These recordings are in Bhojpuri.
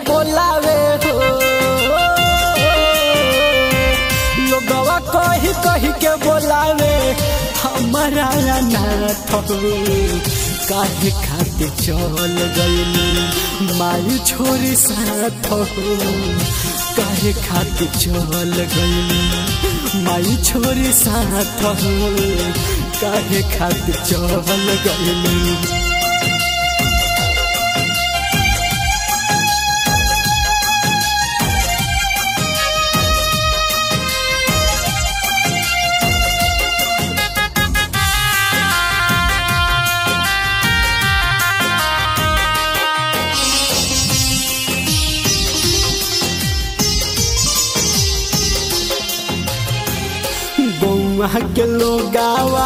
बोलावे हो लोगवा कही कही के बोलावे हमारा नाथ हो काहे खातिर चल गइली माई छोरी साथ हो काहे खातिर चल गइली माई छोरी साथ हो काहे खातिर चल गइली बउआ के लोग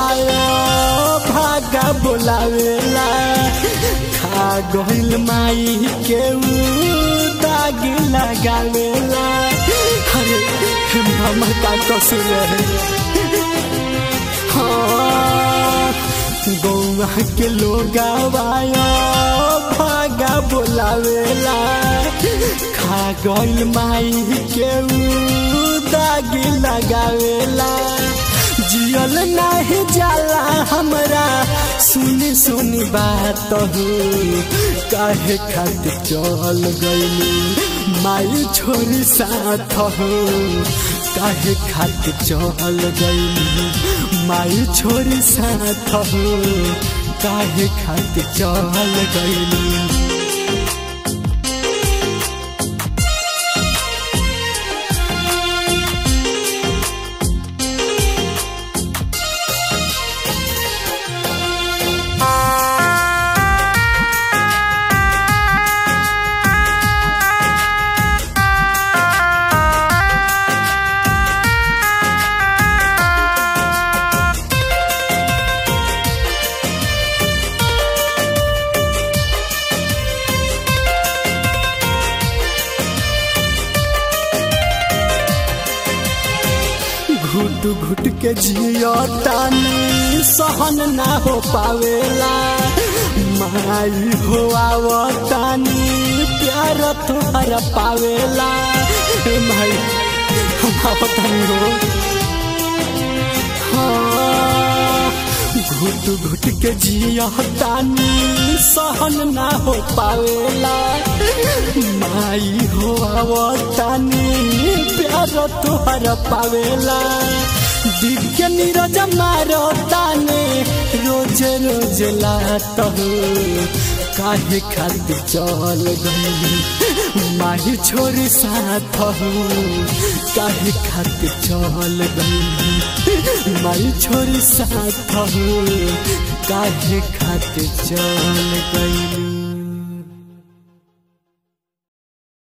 भागा बोलावेला खा गइल माई के उ दाग लगावेला अरे हमर का कसूर है हाँ बउआ के लोग भागा बोलावेला खा गइल माई के उ दाग लगावेला जियल नाही जाला हमरा सुनी सुनी बात हो काहे खातिर चल गइली माई छोरी साथ हो काहे खातिर चल गइली माई छोरी साथ हो काहे खातिर चल गइली घुट घुट के जियो तानी सहन ना हो पावेला माई हो आवतानी प्यार तोहर पावेला ए माई हम आवतानी हो हाँ, घुट घुट के जियो तानी सहन ना हो पावेला माई हो आवतानी प्यार तोहर पावेला दिव्य नीरज मारो ताने रोज रोज लात हो काहे खातिर चल गई माही छोरी साथ हो काहे खातिर चल गई माई छोरी साथ हो काहे खातिर चल गई